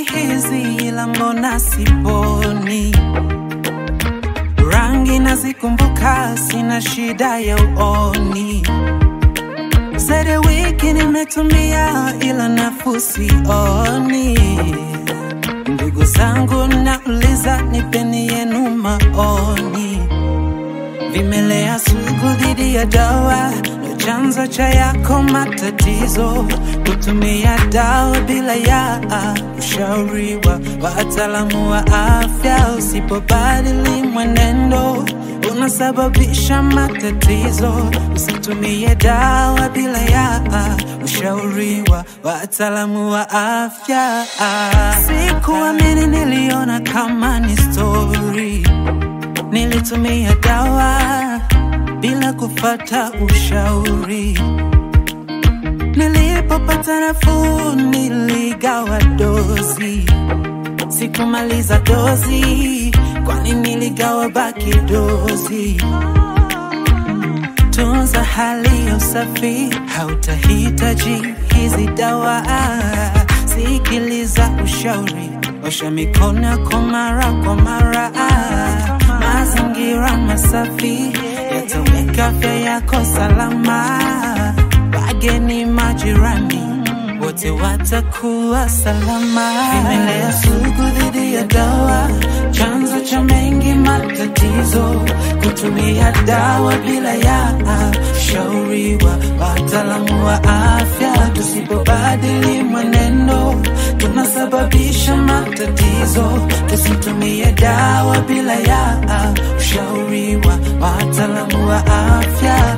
hizi ila mbona siponi? Rangi nazikumbuka, sina shida ya uoni. Zaidi wiki nimetumia ila nafuu sioni. Ndugu zangu nauliza, nipeni yenu maoni. Vimelea sugu dhidi ya dawa ndo chanzo cha yako matatizo. Kutumia dawa bila ya ushauri wa wataalamu wa afya, usipobadili mwenendo unasababisha matatizo. Usitumie dawa bila ya ushauri wa wataalamu wa afya. Sikuamini, niliona kama ni story Nilitumia dawa bila kufata ushauri. Nilipopata nafuu, niligawa dozi. Sikumaliza dozi, kwani niligawa baki dozi. Tunza hali ya usafi, hautahitaji hizi dawa. Sikiliza ushauri, osha mikono yako mara kwa mara. Mazingira masafi yataweka afya yako salama. Wageni, majirani wote watakuwa salama. Vimelea sugu dhidi ya dawa, chanzo cha mengi matatizo. Kutumia dawa bila ya ushauri wa wataalamu wa afya. Tusipobadili mwenendo, tunasababisha matatizo. Tusitumie dawa bila ya ushauri wa wataalamu wa afya.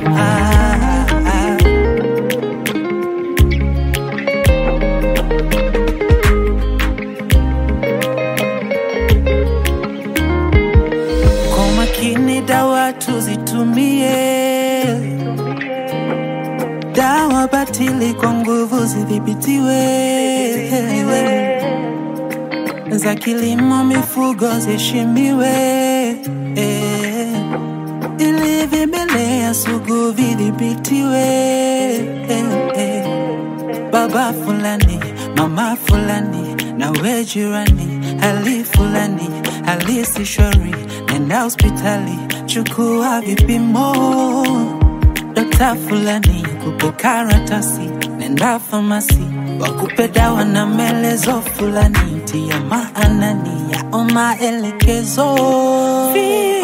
Kwa makini dawa tuzitumie, dawa batili kwa nguvu zidhibitiwe, za kilimo mifugo ziheshimiwe, eh, ili vimelea sugu vidhibitiwe. eh, eh. Baba fulani, mama fulani, na we jirani, hali fulani, hali si shwari, nenda hospitali, chukua vipimo. Dokta fulani kupe karatasi, nenda famasi, wakupe dawa na maelezo fulani, tia maanani yao maelekezo.